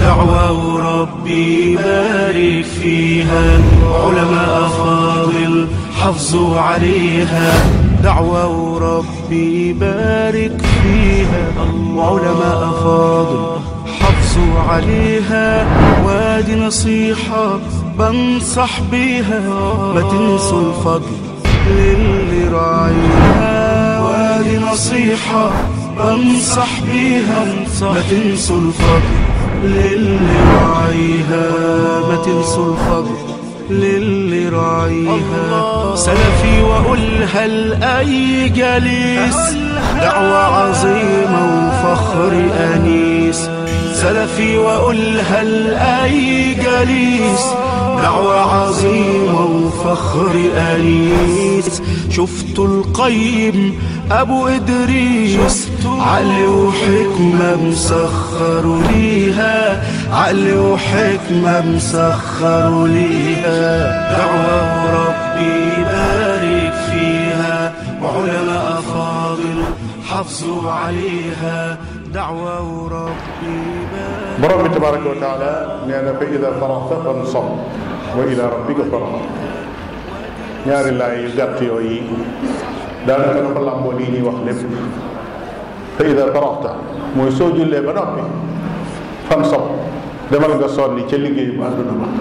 دعوة ربي بارك فيها علماء فاضل حافظوا عليها دعوة ربي بارك فيها وعلماء فاضل حافظوا عليها وادي نصيحة بنصح بيها ما تنسوا الفضل للي راعيها وادي نصيحة بنصح بيها ما تنسوا الفضل للي راعيها ما تنسوا الفضل للي راعيها سلفي وأقولها لأي جليس دعوة عظيمة وفخر أنيس سلفي وأقولها لأي جليس دعوة عظيمة وفخر أنيس شفت القيم أبو إدريس عقل وحكمة مسخر ليها عقل وحكمة مسخر ليها دعوة ربي بارك فيها وعلماء فاضل حافظوا عليها دعوة ربي بارك borom bi tabaraka wa taala nee na fa ida faraxta fansab wa ila rabbika farxab ñaari laay yu gàtt yooyu daanaka dafa làmboo lii ñuy wax lépp fa ida faraxta mooy soo jullee ba noppi fansab demal nga sonni ca liggéey bu àdduna ba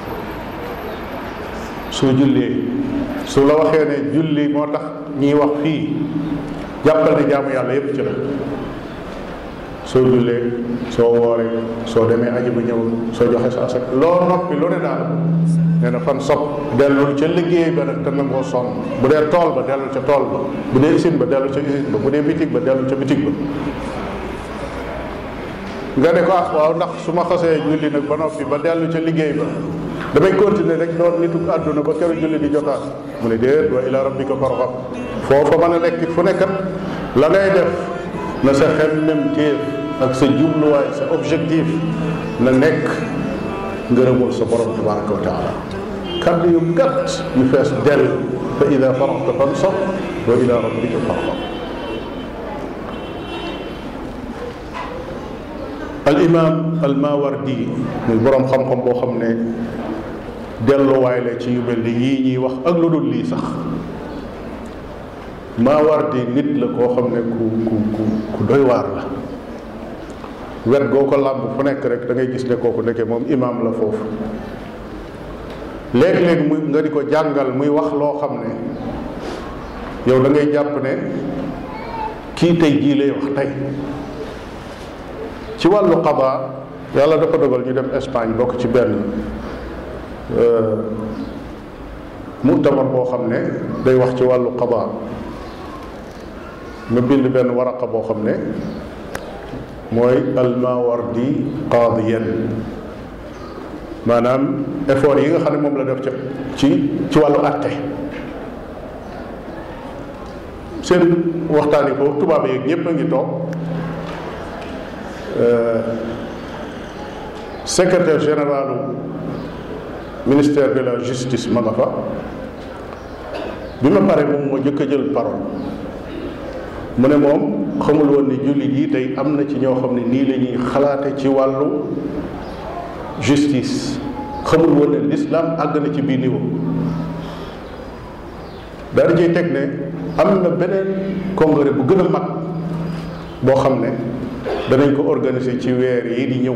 soo jullee su la waxee ne julli moo tax ñiy wax fii jàppal ne jaamu yàlla yépp ci la soo jullee soo wooree soo demee aji ba ñëw soo joxe sa asak loo noppi lu ne daal nee na fan sob dellul ca liggéey ba nag te nangoo sonn bu dee tool ba dellul ca tool ba bu dee usine ba dellul ca usine ba bu dee bitig ba dellul ca bitig ba nga ne ko ah waaw ndax su ma xasee julli nag ba noppi ba dellu ca liggéey ba damay continuer rek doon nitu àdduna ba keroog julli di jotaat mu ne déet wa ila rabbika farxab foofa mën a nekk fu nekkat la ngay def na sa xemmem téef ak sa jubluwaay sa objectif na nekk ngërëmul sa borom tabaraka wa taala kaddu yu gàtt yu fees dell fa ida faraxta fansab wa ila rabbika farxab al imam al mawardi muy borom xam-xam boo xam ne delluwaay la ci yu mel ni yii ñuy wax ak lu dul lii sax Maawardi nit la koo xam ne ku ku ku ku doy waar la wet goo ko làmb fu nekk rek da ngay gis ne kooku nekkee moom imaam la foofu léeg-léeg muy nga di ko jàngal muy wax loo xam ne yow da ngay jàpp ne kii tey jii lay wax tey ci wàllu qada yàlla dafa dogal ñu dem Espagne bokk ci benn mutamar boo xam ne day wax ci wàllu qada ma bind benn waraqa boo xam ne mooy almawardi qaadiyan maanaam effort yi nga xam ne moom la def ci ci ci wàllu atte seen waxtaan yi foofu tubaab yeeg ñëpp a ngi toog secrétaire général ministère de la justice ma nga fa bi ma pare moom moo jëkk a jël parole mu ne moom xamul woon ni jullit yi tey am na ci ñoo xam ne nii la ñuy xalaate ci wàllu justice xamul woon ne l'islam àgg na ci biir niveau daal di ciy teg ne am na beneen congrès bu gën a mag boo xam ne danañ ko organiser ci weer yi di ñëw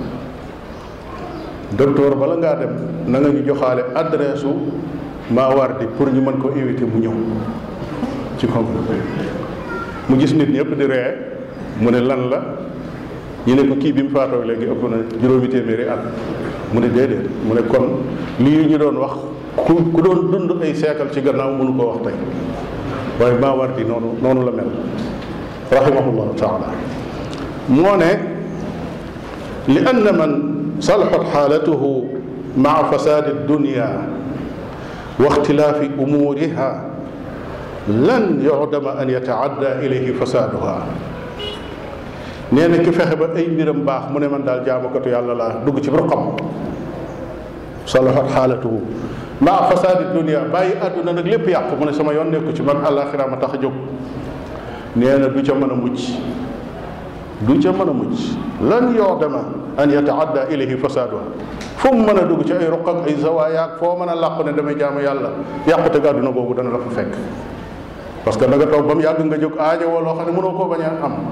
docteur bala ngaa dem na nga ñu joxaale adresse u Maawardi pour ñu mën ko inviter mu ñëw ci congrès mu gis nit ñëpp di ree mu ne lan la ñu ne ko kii bi mu faatoo léegi ëpp na juróomi téeméeri at mu ne déedéet mu ne kon lii ñu doon wax ku ku doon dund ay seekal ci gannaaw mënu koo wax tey waaye Maawardi noonu noonu la mel rahimahullahu taala moo ne li anna man salaxat xaalatuhu maa fasaadi dunia wa ixtilaafi umuuriha lan yucdama an yataadda ilayhi fasaaduha nee na ki fexe ba ay mbiram baax mu ne man daal jaamukatu yàlla laa dugg ci ruqam salaxat xaalatuhu maa fasaadi dunia bàyyi àdduna nag lépp yàqu mu ne sama yoon nekku ci man àllaaxira ma tax a jóg nee na du ca mën a mucc du ca mën a mucc lan yoodama an yataadda ilayhi fasaaduha fu mu mën a dugg ci ay ruq ak ay zawaayaak foo mën a làqu ne damay jaamu yàlla yàqute ga àdduna boobu dana la fa fekk parce que da nga toog ba mu yàgg nga jóg aajowoo loo xam ne mënoo koo bañ a am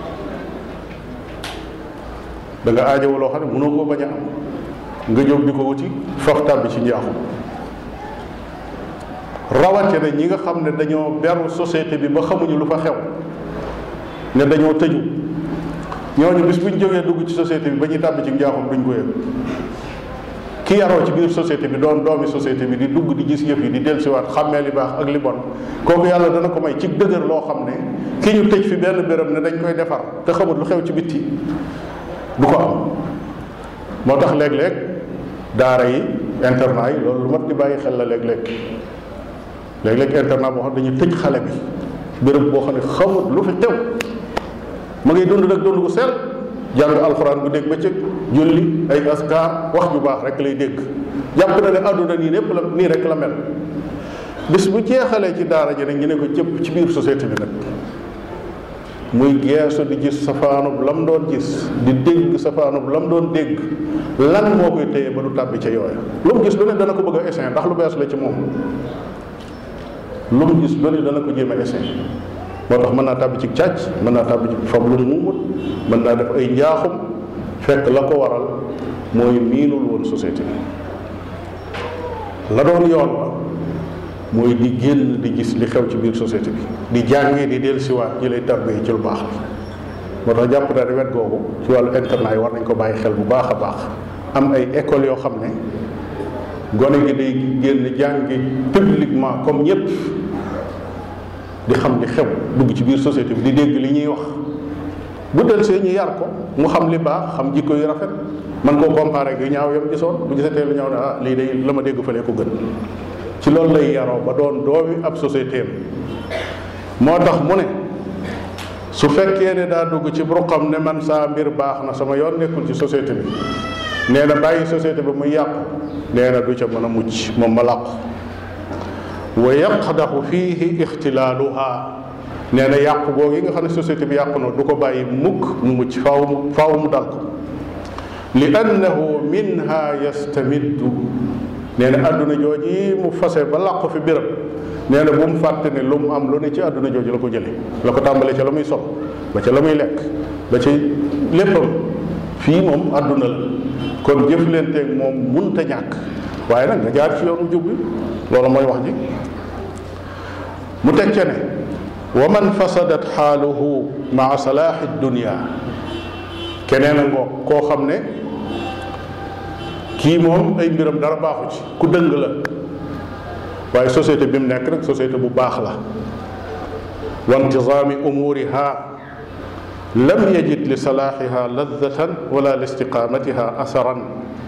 da nga aajowoo loo xam ne mënoo koo bañ a am nga jóg di ko wuti faf tàbbi ci njaaxum rawate na ñi nga xam ne dañoo beru société bi ba xamuñu lu fa xew ne dañoo tëju ñooñu bis bu ñu jógee dugg ci société bi ba ñuy tàbbi ci njaaxum duñ ko yëg ki yaroo ci biir société bi doon doomi société bi di dugg di gis yëf yi di dellusiwaat xàmmee li baax ak li bon kooku yàlla dana ko may ci dëgër loo xam ne ki ñu tëj fi benn béréb ne dañ koy defar te xamul lu xew ci bitti du ko am moo tax léeg-léeg daara yi internat yi loolu lu mat di bàyyi xel la léeg-léeg léeg-léeg internat boo xam dañuy tëj xale bi béréb boo xam ne xamut lu fi xew ma ngay dund nag dund gu sell jàng alxuraan bu dégg bëccëg julli ay askar wax ju baax rek lay dégg jàpp na ne àdduna nii népp la nii rek la mel bis bu jeexalee ci daara ji nag ñu ne ko cëpp ci biir société bi nag muy geesu di gis safaanub lam doon gis di dégg safaanub lam doon dégg lan moo koy téye ba du tàbbi ca yooya lu mu gis lu ne dana ko bëgg a essayer ndax lu bees la ci moom lu mu gis lu ne dana ko jéem a essayer moo tax mën naa tàbbi ci càcc mën naa tàbbi ci fab lu muumut mën naa def ay njaaxum fekk la ko waral mooy miinul woon société bi la doon yoon wa mooy di génn di gis li xew ci biir société bi di jàngee di dellusiwaat ñi lay tarbee ci lu baax moo tax jàpp naa ne wet googu ci wàllu internat yi war nañ ko bàyyi xel bu baax a baax am ay école yoo xam ne gone gi day génn jàngi publiquement comme ñëpp di xam li xew dugg ci biir société bi di dégg li ñuy wax bu del see ñu yar ko mu xam li baax xam jikko yu rafet man koo comparé gi ñaaw yam gisoon bu gisatee lu ñaaw ne ah lii day la ma dégg fële ko gën ci loolu lay yaroo ba doon doomi ab société moo tax mu ne su fekkee ne daa dugg ci ruqam ne man saa mbir baax na sama yoon nekkul ci société bi nee na bàyyi société bi muy yàqu nee na du ca mën a mucc moom ma làqu wa yaqdaxu fiihi ixtilaaluha nee na yàqu googu yi nga xam ne société bi yàqu na du ko bàyyi mukk mu mucc faaw mu faaw mu dal ko li annahu minha yastamiddu nee na àdduna jooji mu fase ba làqu fi biram nee na bu mu fàtte ne lu mu am lu ne ci àdduna jooju la ko jële la ko tàmbalee ca la muy sol ba ca la muy lekk ba ci léppam fii moom àdduna la kon jëflanteeg moom munta ñàkk waaye nag nga jaar ci yoonu jub bi loolu mooy wax ji mu teg ca ne wa man fasadat xaaluhu maa salaaxi dunia keneen a ngoog koo xam ne kii moom ay mbiram dara baaxu ci ku dëng la waaye société bi mu nekk rek société bu baax la wa intizaami umuriha lam yajid li salaaxiha ladatan wala li istiqaamatiha asaran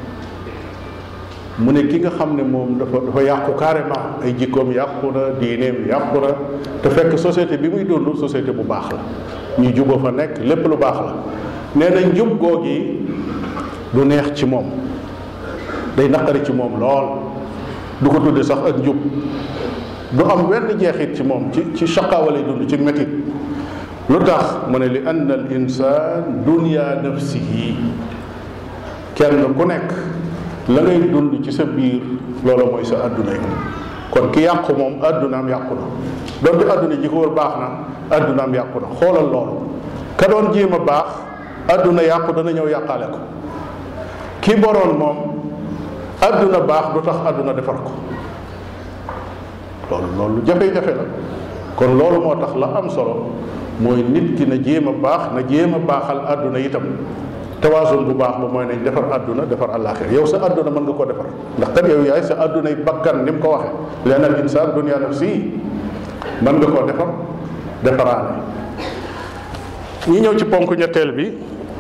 mu ne ki nga xam ne moom dafa dafa yàqu carrément ay jikkoom yàqu na diineem yàqu na te fekk société bi muy dund société bu baax la ñu juba fa nekk lépp lu baax la nee na njub googi du neex ci moom day naqari ci moom lool du ko tudde sax ak njub du am wenn jeexit ci moom ci ci chaqaawa lay dund ci métit lu tax mu ne li ann al insaan dunya nafsihi kenn ku nekk la ngay dund ci sa biir loolu mooy sa adduna yi kon ki yàqu moom addunaam yàqu na donte adduna ji ko wër baax na addunaam yàqu na xoolal loolu ka doon jéem a baax adduna yàqu dana ñëw yàqaale ko ki boroon moom adduna baax du tax adduna defar ko loolu loolu jafe-jafe la kon loolu moo tax la am solo mooy nit ki na jéem a baax na jéem a baaxal adduna itam tawaasun bu baax ba mooy nañ defar adduna defar àllaaxira yow sa adduna mën nga koo defar ndax kat yow yaay sa addunay bakkan ni mu ko waxee leen al insaan dunya nafsi mën nga koo defar defaraale ñi ñëw ci ponk ñetteel bi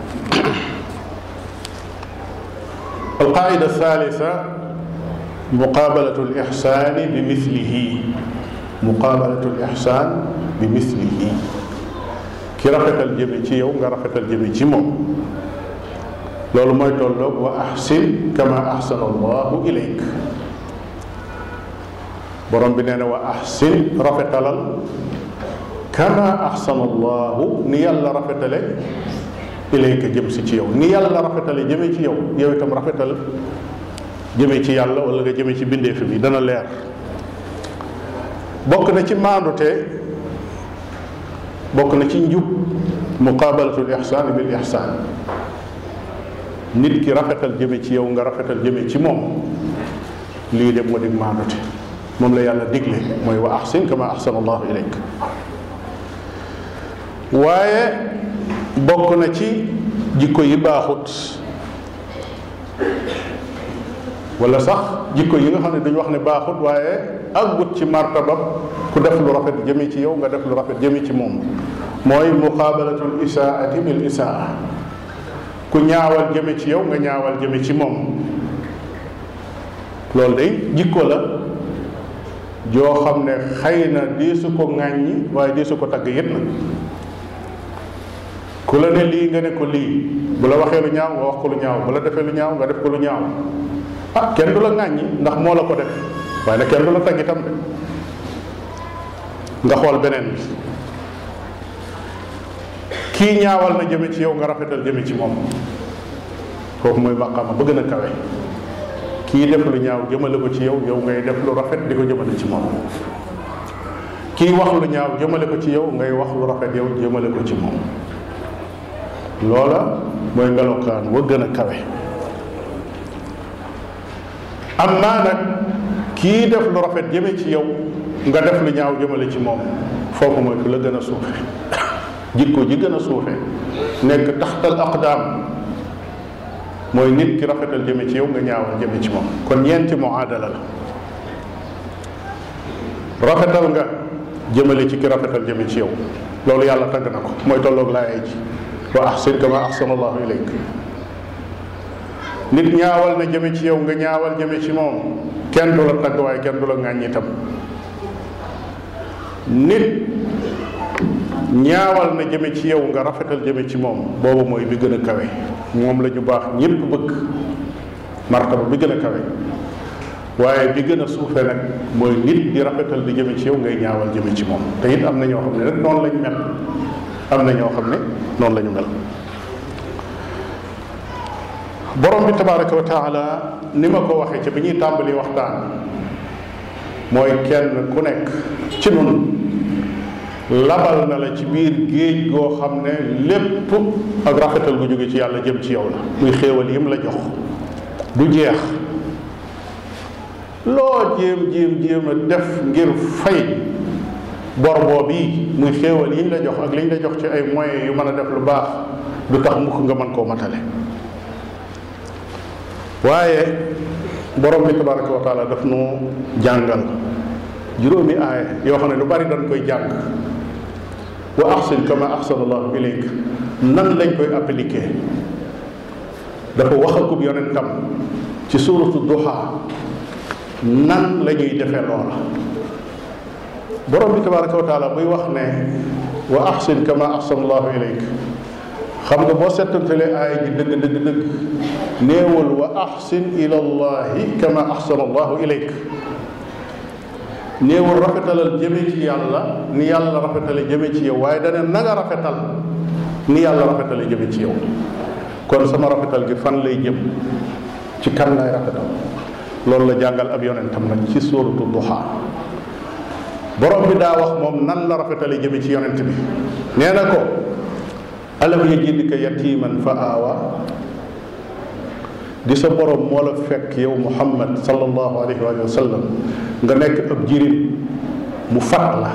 alqaida thalitha muqaabalatu lixsaani bi mislihi muqaabalatu lixsaan bi mislihi ki rafetal jëme ci yow nga rafetal jëme ci moom loolu mooy tolloog wa axsin kama axsana allahu ilayk borom bi nee na wa axsin rafetalal kama axsana allahu ni yàlla rafetale ilayka jëm si ci yow ni yàlla rafetale jëme ci yow yow itam rafetal jëme ci yàlla wala nga jëme ci bindeefi bi dana leer bokk na ci maandute bokk na ci njub muqabalatul ihsaan bil ihsaan nit ki rafetal jëme ci yow nga rafetal jëme ci moom lii de moo di maandute moom la yàlla digle mooy wa ahsin kama ahsana allahu ilayk waaye bokk na ci jikko yi baaxut wala sax jikko yi nga xam ne duñ wax ne baaxut waaye àggut ci martaba ku def lu rafet jëme ci yow nga def lu rafet jëme ci moom mooy muqabalatul isaati bil isaa ku ñaawal jëme ci yow nga ñaawal jëme ci moom loolu day jikko la joo xam ne xëy na diisu ko ŋàññi waaye diisu ko tagg yit na ku la ne lii nga ne ko lii bu la waxee lu ñaaw nga wax ko lu ñaaw bu la defee lu ñaaw nga def ko lu ñaaw ah kenn du la ŋàññi ndax moo la ko def waaye nag kenn du la tagg itam de nga xool beneen bi kii ñaawal na jëme ci yow nga rafetal jëme ci moom kooku mooy maqaama ba gën a kawe kii def lu ñaaw jëmale ko ci yow yow ngay def lu rafet di ko jëmale ci moom kii wax lu ñaaw jëmale ko ci yow ngay wax lu rafet yow jëmale ko ci moom loola mooy melokaan wa gën a kawe am naa nag kii def lu rafet jëme ci yow nga def lu ñaaw jëmale ci moom foofu mooy ku la gën a suufe jikko ji gën a suufe nekk taxtal aqdaam mooy nit ki rafetal jëme ci yow nga ñaawal jëme ci moom kon ñeenti muaadala la rafetal nga jëmale ci ki rafetal jëme ci yow loolu yàlla tagg na ko mooy tolloog laayee ji wa ahsin kama ahsana allahu ilayk nit ñaawal na jëme ci yow nga ñaawal jëme ci moom kenn du la tagg waaye kenn du la ŋàññi itam nit ñaawal na jëme ci yow nga rafetal jëme ci moom boobu mooy bi gën a kawe moom la ñu baax ñépp bëgg martaba bi gën a kawe waaye bi gën a suufe nag mooy nit di rafetal di jëme ci yow ngay ñaawal jëme ci moom te it am na ñoo xam ne rek noonu lañ mel am na ñoo xam ne noonu la ñu mel borom bi tabaraka wa taala ni ma ko waxee ci bi ñuy tàmbali waxtaan mooy kenn ku nekk ci nun labal na la ci biir géej goo xam ne lépp ak rafetal gu jóge ci yàlla jëm ci yow la muy xéewal yim la jox du jeex loo jéem jéem jéem a def ngir fay bor boobu muy xéewal yiñ la jox ak liñ la jox ci ay moyens yu mën a def lu baax du tax mukk nga mën koo matale waaye borom bi tabaraka wa taala daf nu jàngal juróomi aaya yoo xam ne lu bari dañ koy jàng wa ahsin kama ahsana allahu ilayk nan lañ koy appliqué dafa wax akub yonentam ci suuratu duha nan la ñuy defee loola borom bi tabaraka wa taala buy wax ne wa ahsin kama ahsana allahu ilayk xam nga boo settantalee aaya ji dëgg dëgg dëgg néewul wa ahsin ila allahi kama ahsana allahu ilayk néewul rafetalal jëme ci yàlla ni yàlla rafetale jëme ci yow waaye dane na nga rafetal ni yàlla rafetale jëme ci yow kon sama rafetal gi fan lay jëm ci kan lay rafetal loolu la jàngal ab yonentam nag ci suuratu duha borom bi daa wax moom nan la rafetale jëme ci yonent bi nee na ko alam yajidka yatiman fa aawa di sa borom moo la fekk yow muhammad sallallahu alayhi wa sallam nga nekk ab jirim mu fat la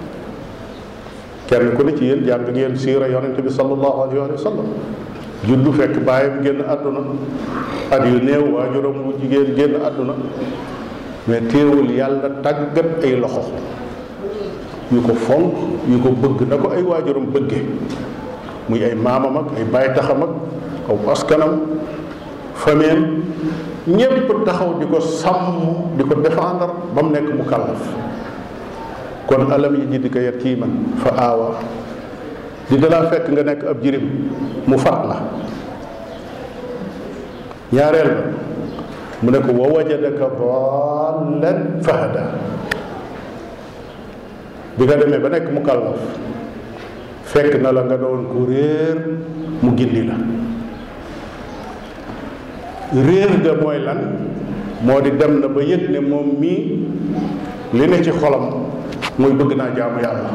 kenn ku ne ci yéen jàng ngeen siira yonent bi sallallahu alayhi wa sallam juddu fekk bàyyam génn àdduna at yu néew waajuram bu jigéen génn àdduna mais téewul yàlla tàggat ay loxo yu ko fonk yu ko bëgg na ko ay waajuram bëgge muy ay maamam ak ay baay taxam ak aw askanam famille ñépp taxaw di ko sàmm di ko défendre ba mu nekk mu kàllaf kon alam yi jiddi ko yatiiman fa aawa di dalaa fekk nga nekk ab jirim mu fat la ñaareel ba mu ne ko wa wajadaka dallan fahada bi nga demee ba nekk mu kàllaf fekk na la nga doon ku réer mu gindi la réer ga mooy lan moo di dem na ba yëg ne moom mii li ne ci xolam mooy bëgg naa jaamu yàlla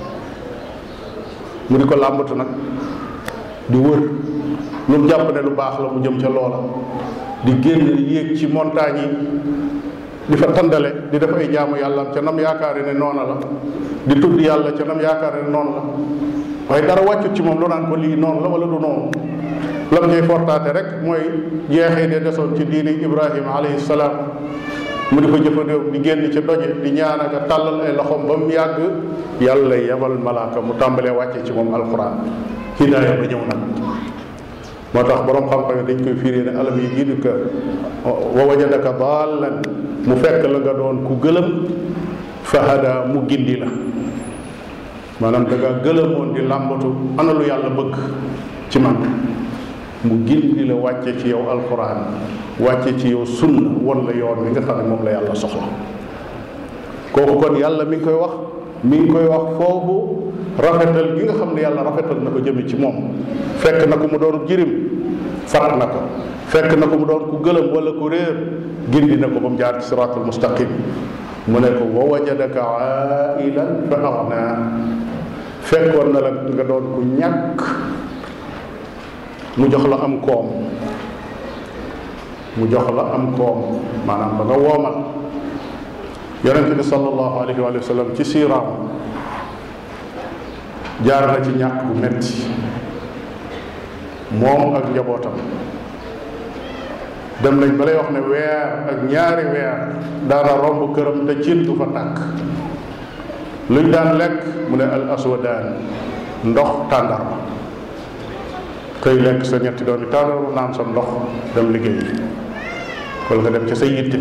mu di ko làmbatu nag di wër lu mu jàpp ne lu baax la mu jëm ca loola di génn yéeg ci montagne yi di fa tàndale di def ay jaamu yàlla ca nam yaakaari ne noona la di tudd yàlla ca nam yaakaari ne noonu la waaye dara wàccut ci moom lu naan ko lii noonu la wala du noonu lam ñuy fortaate rek mooy jeexee de desoon ci diini ibrahima alayhi salaam mu di ko jëfandikoo di génn ca doje di ñaan ak tàllal ay loxoom ba mu yàgg yàlla yebal malaaka mu tàmbalee wàcce ci moom alquran hidaaya ba ñëw nag moo tax borom xam-xam yi dañ koy firi ne alam yi jiiduka wa wajadaka daallan mu fekk la nga doon ku gëlëm fahada mu gindi la maanaam da nga gëlëmoon di làmbatu ana lu yàlla bëgg ci man mu gindi la wàcce ci yow alquran wàcce ci yow sunna won la yoon wi nga xam ne moom la yàlla soxla kooku kon yàlla mi ngi koy wax mi ngi koy wax foofu rafetal gi nga xam ne yàlla rafetal na ko jëme ci moom fekk na ko mu doon jirim fat na ko fekk na ko mu doon ku gëlëm wala ku réer gindi na ko ba mu jaar ci siraatul mustaqim mu ne ko wa wajadaka ailan fa agna fekkoon na la nga doon ku ñàkk mu jox la am koom mu jox la am koom maanaam ba nga woomal yonente bi sallallahu alayhi wa sallam ci siiraam jaar na ci ñàkk bu metti moom ak njabootam dem nañ ba lay wax ne weer ak ñaari weer daana romb këram te cin du fa tàkk luñ daan lekk mu ne al aswadaan ndox tàndarma xëy lekk sa ñetti doon tàndarma naan sa ndox dem liggéey wala nga dem ci sa yitte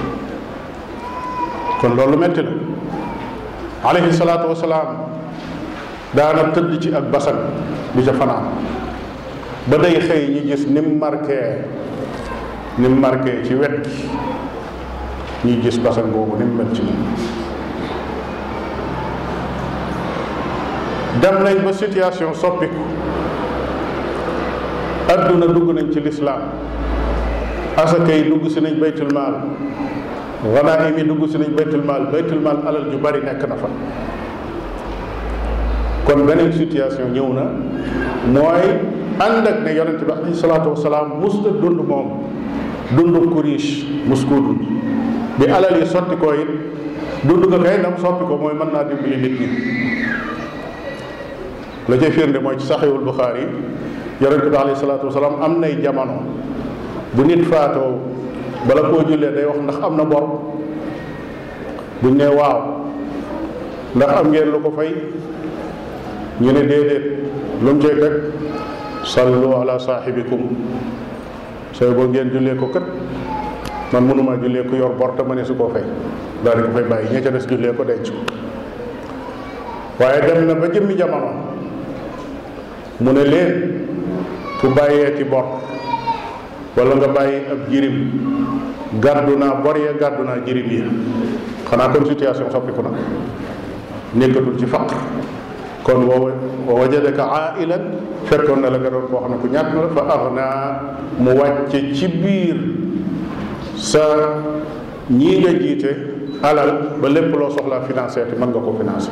kon loolu metti la alayhi salaatu wasalaam daana tëdd ci ak basan di ca fanaan ba day xëy ñi gis ni mu marqué ni mu marqué ci wet gi ñuy gis basan boobu ni mu mel ci moom dem nañ ba situation soppiku adduna dugg nañ ci lislaam asaka yi dugg si nañ baytul maal ganaim yi dugg si nañ baytul maal baytul maal alal ju bari nekk na fa kon beneen situation ñëw na mooy ànd ak ne yonente bi alayhi salaatu wasalaam musta dund moom dund ku riche mus koo dund bi alal yi sotti ko it dund nga kay ndam soppi ko mooy mën naa dimbali nit ñi la cay firnde mooy ci saxiwul buxaari yonente bi alayhi salaatu wasalaam am nay jamono bu nit faatoo bala koo jullee day wax ndax am na bor buñ ne waaw ndax am ngeen lu ko fay ñu ne déedéet lu mu cay teg sallu ala saaxibikum sooy boo ngeen jullee ko kat man mënuma jullee ko yor bor te ma ne su koo fay daal di ko fay bàyyi ña ca des jullee ko denc ko waaye dem na ba jëmmi jamono mu ne leen ku bàyyeeti bor wala nga bàyyi ab jirim gàddu naa bor ya gàddu naa jirim ya xanaa kon situation soppiku na nekkatul ci faqr kon wa wa wajadaka ailan fekkoon na la nga doon koo xam ne ku ñàkk la fa agna mu wàcce ci biir sa ñii nga jiite alal ba lépp loo soxlaa financé te mën nga ko financé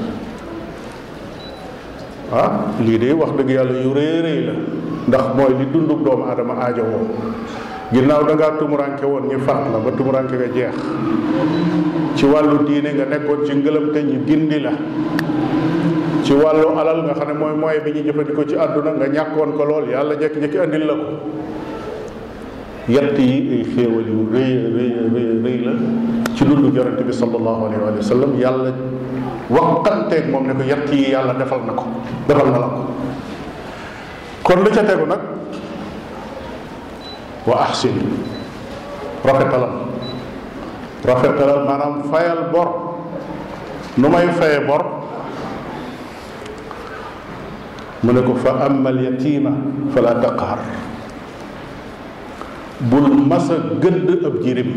ah lii de wax dëgg yàlla yu rëy rëy la ndax mooy li dundub doomu aadama aajo woo ginnaaw da ngaa tumuranke woon ñu faat la ba tumuranke nga jeex ci wàllu diine nga nekkoon ci ngëlam te ñu gindi la ci wàllu alal nga xam ne mooy mooy bi ñu jëfandikoo ci àdduna nga ñàkkoon ko lool yàlla jekki-jekki andil la ko yett yi ay xéewal yu rëy rëy rëy rëy la ci dundu yonente bi sallallahu alayhi wa sallam yàlla waxanteeg moom ne ko yett yi yàlla defal na ko defal na la ko kon lu ca tegu nag wa ahsin rafetalal rafetalal maanaam fayal bor nu may faye bor mu ne ko fa amma al yatima fala taqhar bul masa gëdd ab jirim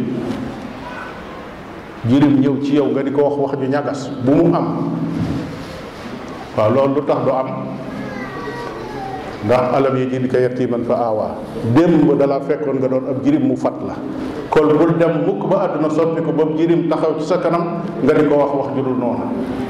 jirim ñëw ci yow nga di ko wax wax ju ñagas bu mu am waaw loolu lu tax du am ndax alam yi jidka yatiman fa aawaa démb dalaa fekkoon nga doon ab jirim mu fat la kon bul dem mukk ba àdduna soppi ko ba jirim taxaw ci sa kanam nga di ko wax wax ju dul noonu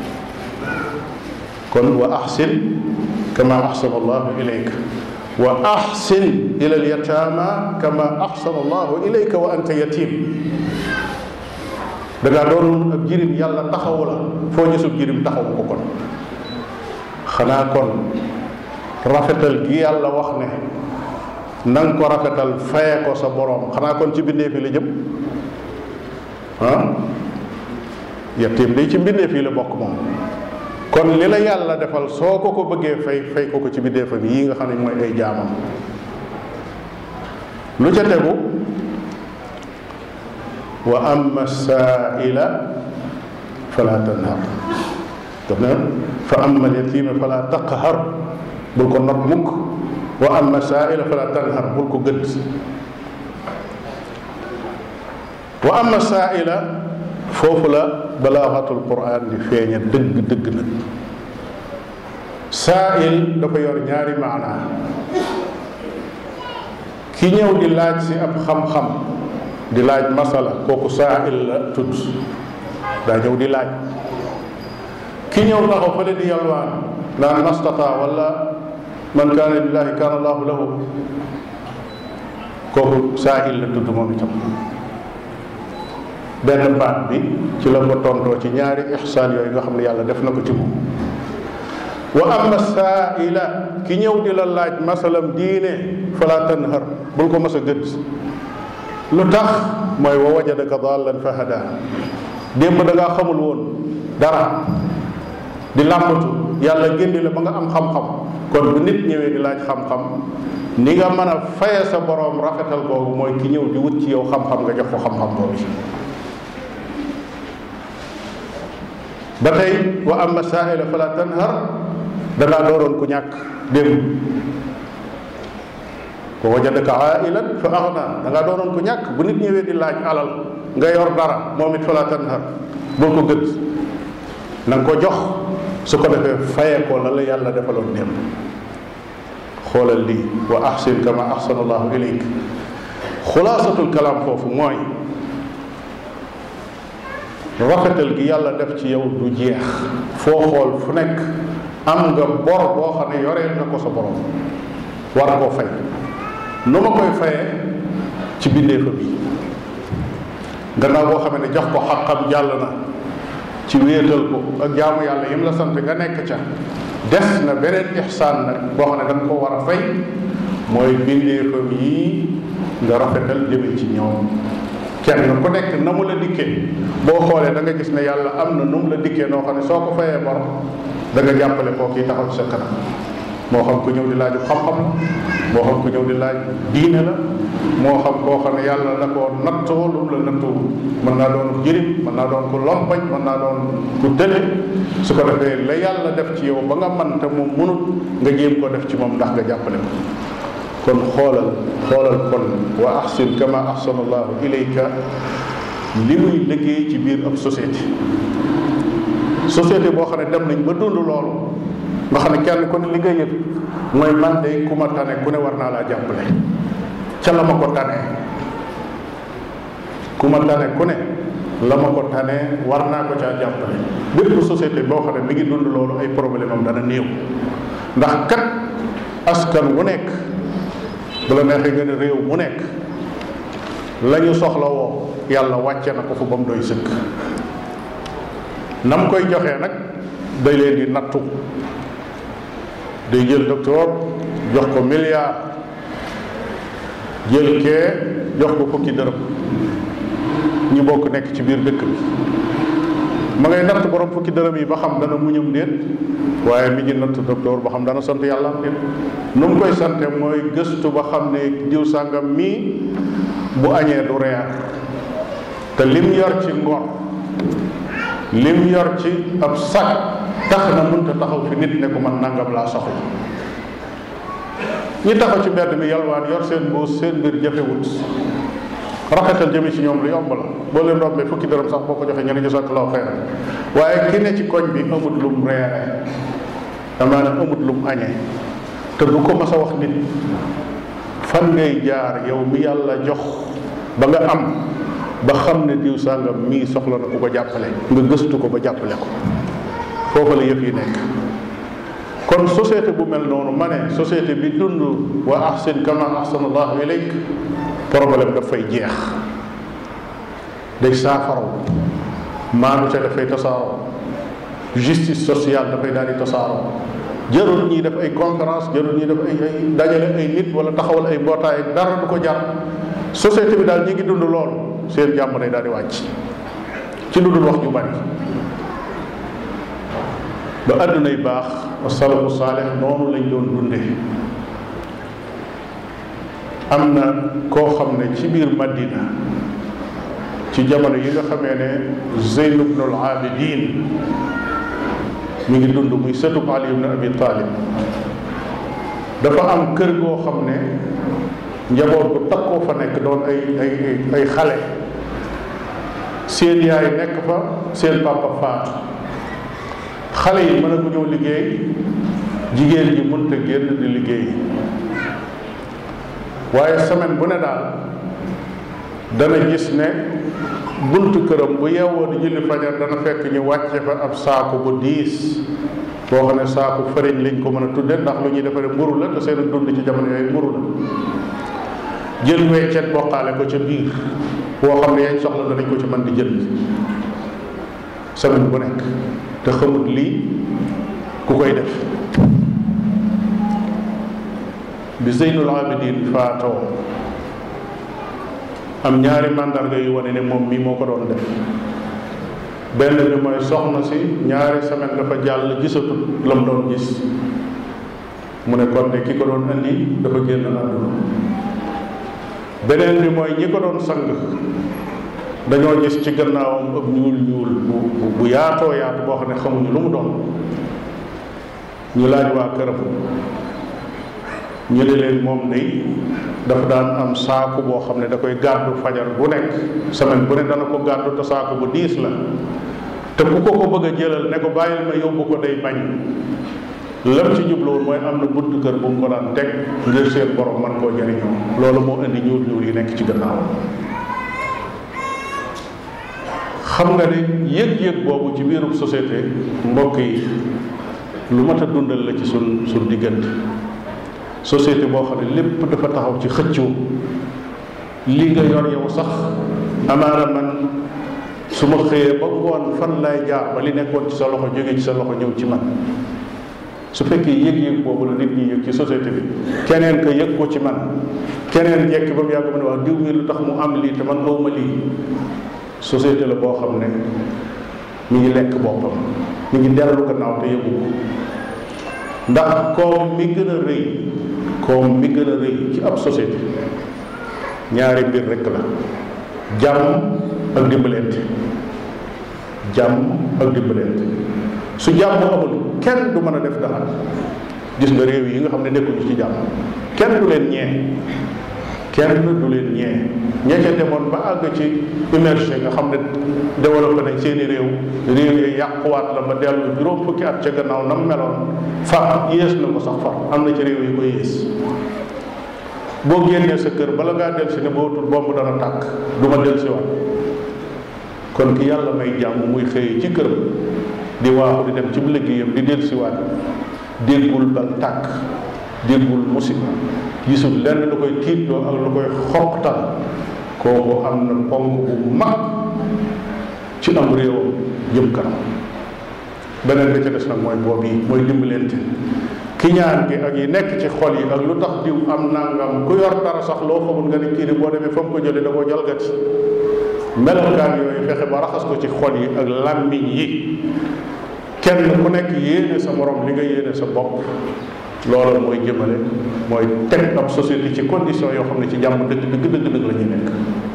kon wa ahsin kama ahsana allahu ilayka wa ahsin ila alyatama kama ahsana allahu ilayka wa anta yatim da ngaa doon ab jirim yàlla taxawu la foo gisub jirim taxawu ko kon xanaa kon rafetal gi yàlla wax ne na nga ko rafetal faye ko sa borom xanaa kon ci bindee fi la jëm ah yettiim day ci bindee fii la bokk moom kon li la yàlla defal soo ko ko bëggee fay fay ko ko ci bindeefam yii nga xam ne mooy ay jaamam lu ca tegu wa amma saaila fala tanhar daf ne fa amma alyatiima fala taqhar bul ko not mukk wa amma saaila fala tanhar bul ko gëdd wa amma saaila foofu la balaaxatul quran di feeña dëgg dëgg nag saail dafa yor ñaari maanaa ki ñëw di laaj si ab xam-xam di laaj masala kooku saail la tudd daa ñëw di laaj ki ñëw taxaw fële di yalwaan naan mastata wala man kaana lillahi kaana allahu lahu kooku saail la tudd moom itam benn baat bi ci la ko tontoo ci ñaari ixsaan yooyu nga xam ne yàlla def na ko ci moom wa amma saaila ki ñëw di la laaj masalam diine fala tanhar bul ko mas a gëdd lu tax mooy wa wajadaka dallan fa hada démb da ngaa xamul woon dara di làmbatu yàlla génni la ba nga am xam-xam kon bu nit ñëwee di laaj xam-xam ni nga mën a faye sa boroom rafetal boobu mooy ki ñëw di wut ci yow xam-xam nga jox ko xam-xam boobu ba tey wa amma saaila fala tanhar dangaa dooroon ku ñàkk démb wa wajadaka ailan fa agna dangaa dooroon ku ñàkk bu nit ñëwee di laaj alal nga yor dara moom it fala tanhar bul ko gëdd na nga ko jox su ko defee fayee ko la la yàlla defaloon démb xoolal lii wa ahsin kama ahsana allahu ilayk xulaasatul kalaam foofu mooy rafetal gi yàlla def ci yow du jeex foo xool fu nekk am nga bor boo xam ne yoreel nga ko sa borom war koo fay nu ma koy fayee ci bindeefa bi gannaaw boo xam ne jox ko xaqam jàll na ci wéetal ko ak jaamu yàlla yim la sant nga nekk ca des na beneen ixsaan nag boo xam ne da nga ko war a fay mooy bindeefam yi nga rafetal jëme ci ñoom kenn ku nekk na mu la dikkee boo xoolee da nga gis ne yàlla am na nu mu la dikkee noo xam ne soo ko fayee bor da nga jàppale koo kii taxaw ci sa kanam moo xam ku ñëw di laaju xam-xam la moo xam ku ñëw di laaj diine la moo xam koo xam ne yàlla da koo nattoo lu mu la nattoo mën naa doon jërim mën naa doon ku lompañ mën naa doon ku tële su ko defee la yàlla def ci yow ba nga man te moom munut nga jéem ko def ci moom ndax nga jàppale ko kon xoolal xoolal kon wa ahsin kama ahsana allahu ilayka li muy liggéey ci biir ab société société boo xam ne dem nañ ba dund loolu nga xam ne kenn ku ne li nga yëg mooy man de ku ma tane ku ne war naa laa jàppale ca la ma ko tane ku ma tane ku ne la ma ko tane war naa ko caa jàppale bépp société boo xam ne mi ngi dund loolu ay problème am dana néew ndax kat askan wu nekk bu la neexee nga ne réew mu nekk la ñu soxla woo yàlla wàcce na ko fu ba mu doy sëkk nam koy joxee nag day leen di nattu day jël docteur jox ko milliard jël kee jox ko fukki dërëm ñu bokk nekk ci biir dëkk bi ma ngay natt borom fukki dërëm yi ba xam dana muñum déet waaye mi ngi natt docteur ba xam dana sant yàlla am déet nu mu koy sante mooy gëstu ba xam ne diw sàngam mii bu añee du reer te lim yor ci ngor lim yor ci ab sag tax na mënta taxaw fi nit ne ko man nangam laa soxla ñi taxaw ci mbedd mi yalwaan yor seen mbuus seen mbir jafewut rafetal jëme ci ñoom lu yomb la boo leen rombee fukki dërëm sax boo ko joxee ñu ne jazakallahu xayran waaye ki ne ci koñ bi amut lum reere amaana amut lum añee te du ko mas a wax nit fan ngay jaar yow mi yàlla jox ba nga am ba xam ne diw sàngam mii soxla na ku ko jàppale nga gëstu ko ba jàppale ko foofu la yëf yi nekk kon société bu mel noonu ma ne société bi dund wa ahsin kama ahsana allahu ilayk problème daf fay jeex day saafaraw maanu ca dafay tasaaroo justice sociale dafay daal di tasaaroo jarul ñuy def ay conférence jarul ñuy def ay ay dajale ay nit wala taxawal ay mbootaay dara du ko jar société bi daal ñi ngi dund lool seen jàmm day daal di wàcc ci lu dul wax ju bari ba àdduna yi baax asalafu saaleh noonu lañ doon dunde am na koo xam ne ci biir Madina ci jamono yi nga xamee ne Zeyn ibnul Abidin mi ngi dund muy sëtub Ali ibn Abi Talib dafa am kër goo xam ne njaboot bu takkoo fa nekk doon ay ay ay xale seen yaay nekk fa seen papa faatu xale yi mën a ko ñëw liggéey jigéen ji mënta génn di liggéey waaye semaine bu ne daal dana gis ne buntu këram bu yeewoo di julli fajar dana fekk ñu wàcce fa ab saaku bu diis boo xam ne saaku fariñ lañ ko mën a tudde ndax lu ñuy defaree mburu la te seen dund ci jamono yooyu mburu la jël weccet bokkaale ko ca biir boo xam ne yañ soxla danañ ko ci mën di jënd semaine bu nekk te xamut lii ku koy def bi Zeynul Abidin faatoo am ñaari màndarga yu wane ne moom mii moo ko doon def benn bi mooy soxna si ñaari semaine dafa jàll gisatut la mu doon gis mu ne kon ne ki ko doon andi dafa génn àdduna beneen bi mooy ñi ko doon sang dañoo gis ci gannaawam ëpp ñuul ñuul bu bu yaatoo yaatu boo xam ne xamuñu lu mu doon ñu laaj waa këram ñu ne leen moom day dafa daan am saaku boo xam ne da koy gàddu fajar bu nekk semaine bu ne dana ko gàddu te saaku bu diis la te ku ko ko bëgg a jëlal ne ko bàyyil ma yóbbu ko day bañ lam ci jubluwoon mooy am na buntu kër bu mu ko daan teg ngir seen borom man koo jëriñoo loolu moo indi ñuul ñuul yi nekk ci gannaaw xam nga ne yëg-yëg boobu ci biirub société mbokk yi lu mat a dundal la ci sun sun diggante société boo xam ne lépp dafa taxaw ci xëccoo li nga yor yow sax amaana man su ma xëyee ba ngoon fan laay jaar ba li nekkoon ci sa loxo jóge ci sa loxo ñëw ci man su fekkee yëg-yëg boobu la nit ñi yëg ci société bi keneen ka yëg ko ci man keneen jekki ba mu yàgg ma ne wax diw mi lu tax mu am lii te man awma lii société la boo xam ne mi ngi lekk boppam mi ngi dellu gannaaw te yëgu ko ndax koom mi gën a rëy koom mi gën a rëy ci ab société ñaari mbir rekk la jàmm ak dimbalante jàmm ak dimbalante su jàmm amul kenn du mën a def dara gis nga réew yi nga xam ne nekkuñu ci jàmm kenn du leen ñee kenn du leen ñee ñee ca demoon ba àgg ci immergé nga xam ne développé nañ seeni réew réew yi yàquwaat la ba dellu juróom fukki at ca gannaaw nam meloon fa yées na ko sax far am na ci réew yi ko yées boo génnee sa kër bala ngaa del si ne boo tul bomb dana tàkk du ma del si waat kon ki yàlla may jàmm muy xëy ci këram di waaxu di dem ci liggéeyam di del si waat déggul bal tàkk déggul musiba gisul lenn lu koy tiitloo ak lu koy xoqtal kooku am na ponk bu mag ci am réewam jëm kanam beneen bi ca des nag mooy boobu yi mooy dimbalante ki ñaan gi ak yi nekk ci xol yi ak lu tax diw am nangam ku yor dara sax loo xamul nga ne kii di boo demee fa mu ko jëlee da koo jalgati melokaan yooyu fexe ba raxas ko ci xol yi ak làmmiñ yi kenn ku nekk yéene sa morom li nga yéene sa bopp loolu mooy jëmale mooy teg ab société ci condition yoo xam ne ci jàmm dëgg dëgg dëgg dëgg la ñuy nekk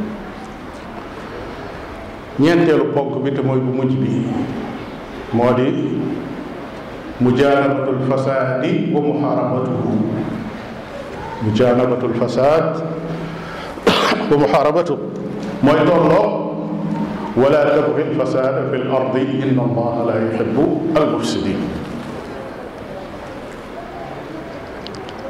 ñeenteelu ponk bi te mooy bu mujj bi moo di mujaanabatul fasaadi wa muxaarabatuhu mujaanabatul fasaad wa muxaarabatuhu mooy tolloo wala tabgi alfasaada fi l ardi inna allaha la yuhibbu almufsidin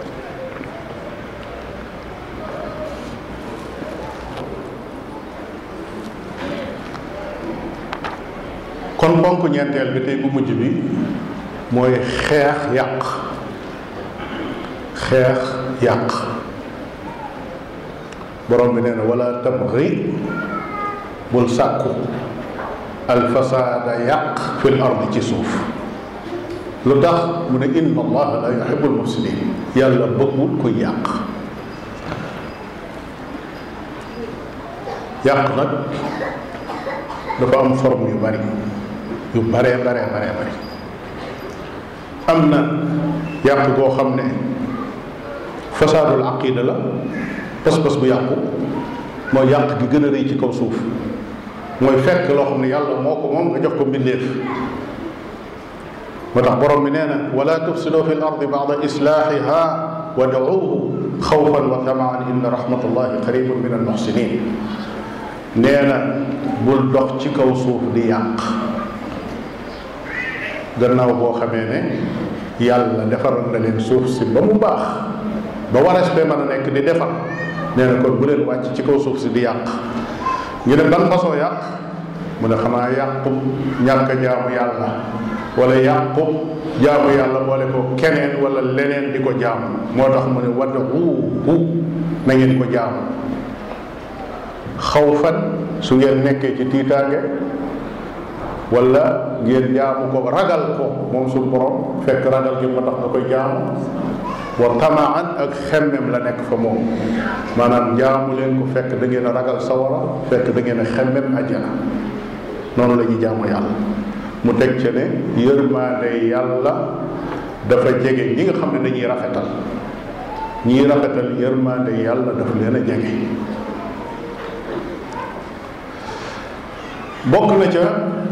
kon ponk ñeenteel bi tey bu mujj bi mooy xeex yàq xeex yàq borom bi nee na wala tabxi bul sàkku alfasaada yàq fil ardi ci suuf lu tax mu ne inna allaha la yuhibbul mufsidin yàlla bëggul kuy yàq yàq nag dafa am forme yu bari yu baree baree baree bari am na yàq goo xam ne fasaadul aqida la pas-pas bu yàqu mooy yàq gi gën a rëy ci kaw suuf mooy fekk loo xam ne yàlla moo ko moom nga jox ko mbindeef moo tax borom bi nee na wala tufsidu fi l ardi bada islaahiha wa duuhu xawfan wa tamaan inna rahmatullahi qaribun min almuxsinin nee na bul dox ci kaw suuf di yàq gannaaw boo xamee ne yàlla defaral na leen suuf si ba mu baax ba warees bee mën a nekk di defar nee na kon bu leen wàcc ci kaw suuf si di yàq ñu ne ban façon yàq mu ne xanaa yàqu ñàkk a jaamu yàlla wala yàqu jaamu yàlla boole ko keneen wala leneen di ko jaamu moo tax mu ne wad'uuhu na ngeen ko jaamu xawfan su ngeen nekkee ci tiitaange wala ngeen jaamu ko ragal ko moom suñu borom fekk ragal gi ma tax nga koy jaamu wa tamaan ak xemmem la nekk fa moom maanaam jaamu leen ko fekk da ngeen a ragal sawara fekk da ngeen a xemmem ajjana noonu la ñuy jaamu yàlla mu teg ca ne yërmaande yàlla dafa jege ñi nga xam ne dañuy rafetal ñiy rafetal yërmaande yàlla dafa leen a jege bokk na ca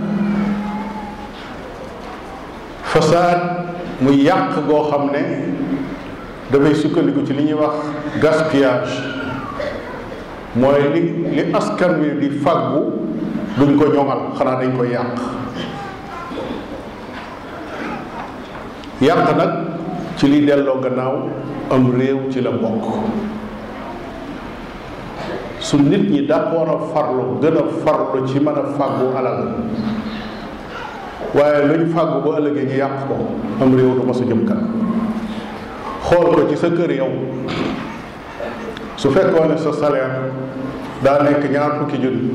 fasaad muy yàq goo xam ne dafay sukkandiku ci li ñuy wax gaspillage mooy li li askan wi di fàggu duñ ko ñoŋal xanaa dañ koy yàq yàq nag ci li delloo gannaaw am réew ci la bokk su nit ñi d'accord a farlu gën a farlu ci mën a fàggu alal waaye luñ fàggu ba ëllëgee ñu yàq ko am réew du ma sa jëm kanam xool ko ci sa kër yow su fekkoon ne sa salaire daa nekk ñaar fukki junni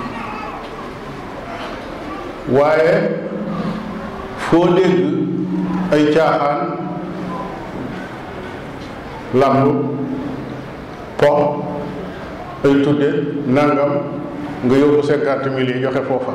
waaye foo dégg ay caaxaan lamb po ay tudde nangam nga yóbbu cinquante mille yi joxe foofa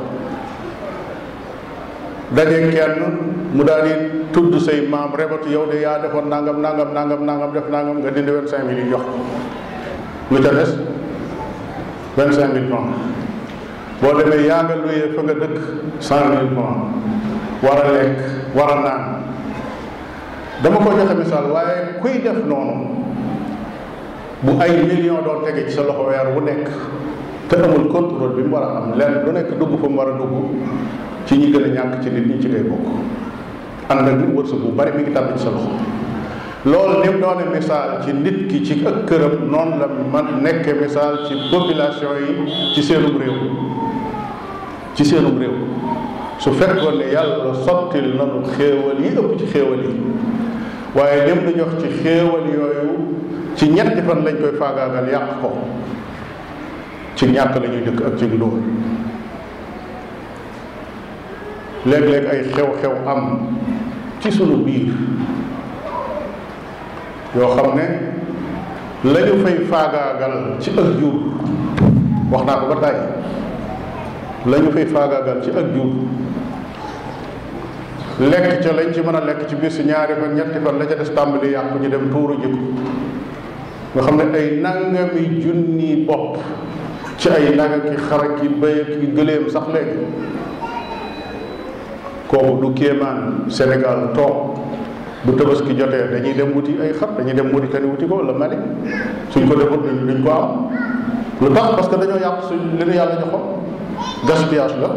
daje kenn mu daal di tudd say maam rebatu yow de yaa defoon nangam nangam nangam nangam def nangam nga dindi vingt cinq mille yi jox lu ca des vingt cinq mille francs boo demee yaa nga luyee fa nga dëkk cent mille francs war a lekk war a naan dama ko joxe misaal waaye kuy def noonu bu ay million doon tege ci sa loxo weer wu nekk te amul contrôle bi mu war a am lenn lu nekk dugg fa mu war a dugg ci ñi gën a ñàkk ci nit ñi ci ngay bokk ànd ak nit wërsëg bu bari mi ngi tàbbi ci sa loxo loolu ni mu doone misaal ci nit ki ci ak këram noonu la man nekke misaal ci population yi ci seenum réew ci seenum réew su fekkoon ne yàlla sottil nanu xéewal yi ëpp ci xéewal yi waaye lim du jox ci xéewal yooyu ci ñetti fan lañ koy faagaagal yàq ko ci ñàkk la ñuy dëkk ak ci ndóol léeg-léeg ay xew-xew am ci sunu biir yoo xam ne la ñu fay faagaagal ci ak jur wax naa ko ba tàyyi la ñu fay faagaagal ci ak jur lekk ca lañ ci mën a lekk ci biir si ñaari fan ñetti fan la ca des tàmbali yàqu ñu dem tuuru jikko nga xam ne ay nangami junni bopp ci ay naga ki xara ki bëy ki gëléem sax léegi kooku du kéemaan Sénégal toog bu tabaski jotee dañuy dem wuti ay xar dañuy dem Mauritanie wuti ko wala Mali suñ ko defut duñ ko am lu tax parce que dañoo yàq suñ li nu yàlla joxoon gaspillage la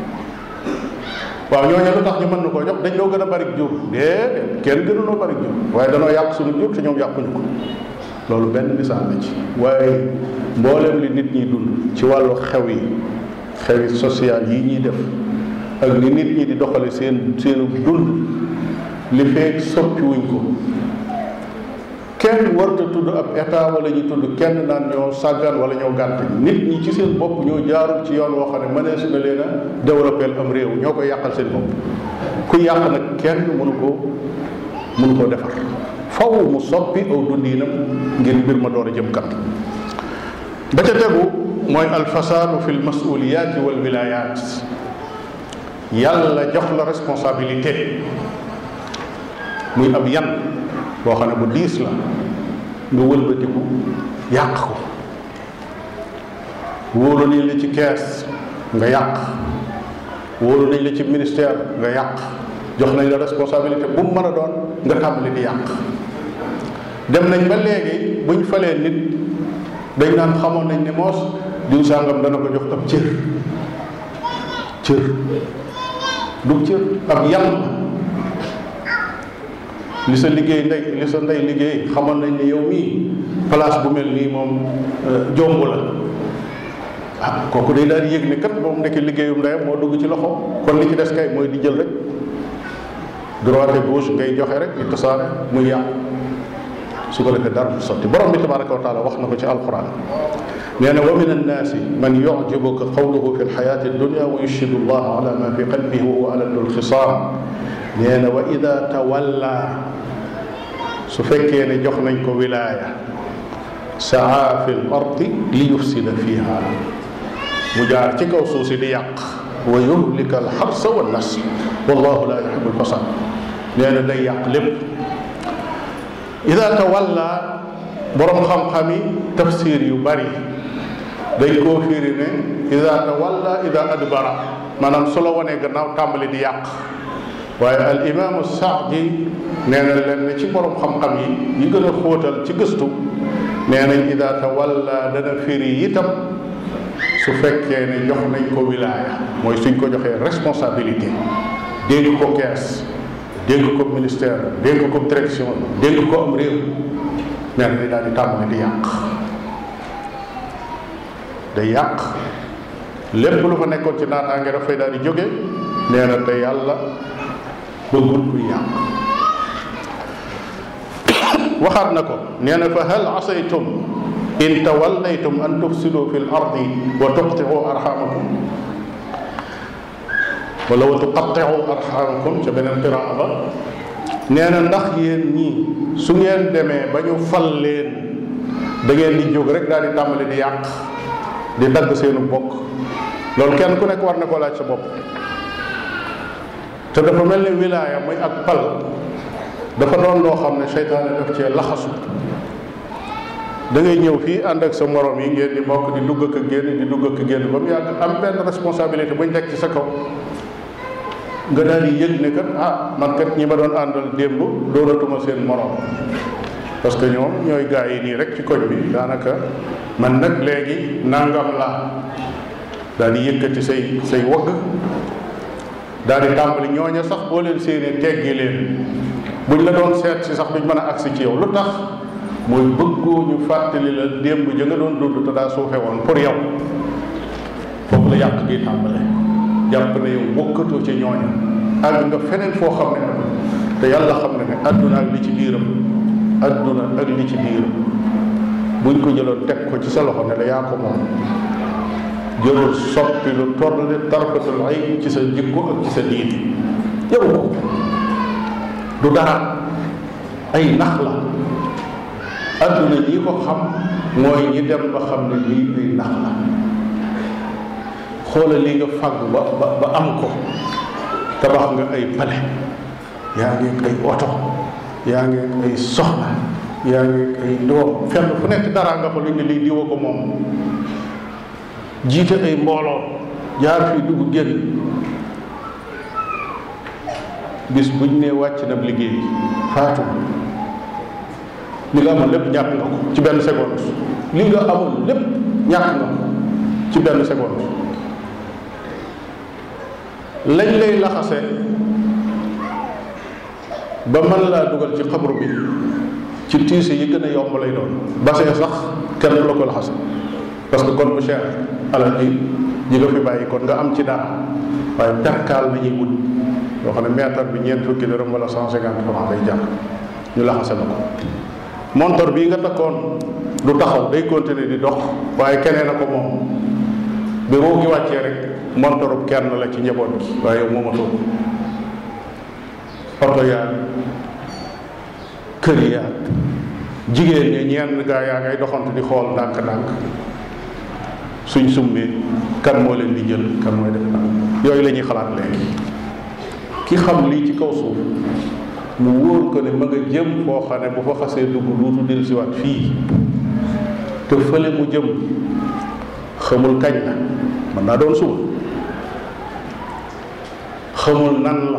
waaw ñooñu lu tax ñu mën na koo jox dañ loo gën a bari jur déedéet kenn gënuloo bari jur waaye danoo yàq suñu jur te ñoom yàquñu ko loolu benn misaal la ci waaye mboolem li nit ñi dund ci wàllu xew yi xewi social yi ñuy def ak ni nit ñi di doxale seen seenu dund li feek soppi wuñ ko kenn warta tudd ab état wala ñu tudd kenn naan ñoo sàggan wala ñoo gànt nit ñi ci seen bopp ñoo jaarul ci yoon woo xam ne mënees na leen a développé am réew ñoo koy yàqal seen bopp ku yàq nag kenn mënu ko mënu koo defar faw mu soppi aw dundiinam ngir mbir ma door a jëm kat ba ca tegu mooy alfasaadu fi lmasuliyaati wal wilayaat yàlla jox la responsabilité muy ab yan boo xam ne bu diis la nga wëlbatiku yàq ko wóolu nañ la ci kees nga yàq wóolu nañ la ci ministère nga yàq jox nañ la responsabilité bu mu mën a doon nga tàmbali di yàq dem nañ ba léegi buñ falee nit dañ naan xamoon nañ ne moos diw sàngam dana ko jox ab cër cër du cër ab yan la li sa liggéey ndey li sa ndey liggéey xamoon nañ ne yow mii place bu mel nii moom jomb la ah kooku day daal di yëg ne kat moom ndekk liggéeyum ndeyam moo dugg ci loxo kon li ci des kay mooy di jël rek droite gauche ngay joxe rek di tasaare muy yàq su ko defee dara du sotti borom bi tabaraka wa taala wax na ko ci alquran nee na wa min annaasi man yucjibuka qawluhu fi lxayaati addunia wa yushhidu allah ala ma fi qalbihi wa huwa aladdu lxisaam nee na wa ida tawalla su fekkee ne jox nañ ko wilaaya saa fi l ardi li yufsida fiha mu jaar ci kaw suuf si di yàq wa yuhlika alxarsa wa nas wallahu la yuhibu alfasad nee na day yàq lépp ida tawalla borom xam-xam yi tafsir yu bari dañ koo firi ne ida tawalla ida adbara maanaam su la wanee gannaaw tàmbali di yàq waaye al imaamu saadi nee na leen ci borom xam-xam yi yi gën a xóotal ci gëstu nee nañ ida tawalla dana firi itam su fekkee ne jox nañ ko wilaaya mooy suñ ko joxee responsabilité dégg ko kees dégg ko ministère dégg ko direction dégg ko am réew nee na day daal di tàmbali di yàq day yàq lépp lu fa nekkoon ci naataange dafay daal di jóge nee na te yàlla bëggul kuy yàq waxaat na ko nee na fa hal asaytum in tawallaytum an tufsidu fi l ardi wa tuqtiu arxamakum wala wa tuqatiu arxamakum ca beneen qiraa ba nee na ndax yéen ñii su ngeen demee ba ñu fal leen da ngeen di jóg rek daal di tàmbali di yàq di dagg seenu bokk loolu kenn ku nekk war na koo laaj sa bopp te dafa mel ni wilaaya muy ak pal dafa doon loo xam ne seytaane daf cee laxasu da ngay ñëw fii ànd ak sa morom yi ngeen di bokk di dugg ak génn di dugg ak génn ba mu yàgg am benn responsabilité buñ teg ci sa kaw nga daal di yëg ne kat ah man kat ñi ma doon àndal démb doonatuma seen morom parce que ñoom ñooy gaa yi nii rek ci koñ bi daanaka man nag léegi nangam laa daal di yëkkati say say wagg daal di tàmbali ñooña sax boo leen séenee teggi leen buñ la doon seet si sax duñ mën a agsi ci yow lu tax mooy bëggoo ñu fàttali la démb ja nga doon dund te daa suufe woon pour yow foofu la yàq gi tàmbale jàpp ne yow bokkatoo ci ñooña àgg nga feneen foo xam ne te yàlla xam ne ne àdduna ak li ci biiram àdduna ak li ci biiram buñ ko jëloon teg ko ci sa loxo ne la yaa ko moom jërul soppi lu toll ne tarfatul ay ci sa jikko ak ci sa diin jaru ko du dara ay nax la adduna ñi ko xam mooy ñi dem ba xam ne lii ay nax la xoola li nga fàgg ba ba ba am ko tabax nga ay pale yaa ngi ay oto yaa ngi ay soxna yaa ngi ay doom fenn fu nekk dara nga fa lu ne lii diwa ko moom jiite ay mbooloo jaar fii dugg génn bis buñ ne wàcc na liggéey faatu li nga amoon lépp ñàkk nga ko ci benn seconde li nga amoon lépp ñàkk nga ko ci benn seconde lañ lay laxase ba mën laa dugal ci xabru bi ci tiise yi gën a yomb lay doon basee sax kenn du la ko laxase parce que kon bu cher alal ji ñi nga fi bàyyi kon nga am ci dara waaye perkaal nañuy wut yoo xam ne mètre bi ñeent fukki dërëm wala cent cinquante franc lay jar ñu laxase la ko montor bii nga takkoon du taxaw day continuer di dox waaye keneen a ko moom bi ruu gi wàccee rek montorub kenn la ci njaboot gi waaye yow moomatoo oto yaag kër yaag jigéen ñi ñenn gaa yaa ngay doxantu di xool ndànk-ndànk suñ summi kan moo leen di jël kan mooy def ndànk yooyu la ñuy xalaat léegi ki xam lii ci kaw suuf mu wóor ko ne ma nga jëm foo xam ne bu fa xasee dugg duutu del siwaat fii te fële mu jëm xamul kañ la mën naa doon suba xamul nan la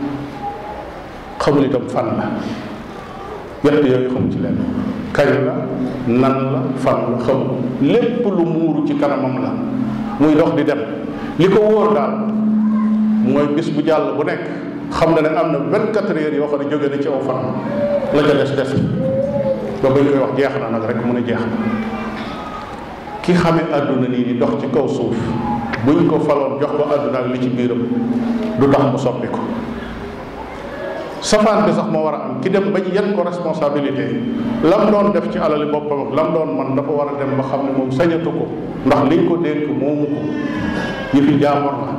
xamul itam fan la yett yooyu xamul ci leen kañ la nan la fan la xamul lépp lu muuru ci kanamam la muy dox di dem li ko wóor daal mooy bis bu jàll bu nekk xam na ne am na vingt quatre heures yoo xam ne jóge na ci aw fanam la ca des des ba bañ koy wax jeex na nag rek mu ne jeex na ki xamee àdduna nii di dox ci kaw suuf buñ ko faloon jox ko àdduna ak li ci biiram du tax mu soppi ko safaan bi sax moo war a am ki dem bañ yan ko responsabilité lam doon def ci alali boppam ak lam doon man dafa war a dem ba xam ne moom sañatu ko ndax liñ ko dénk moomu ko yëfi jaamor la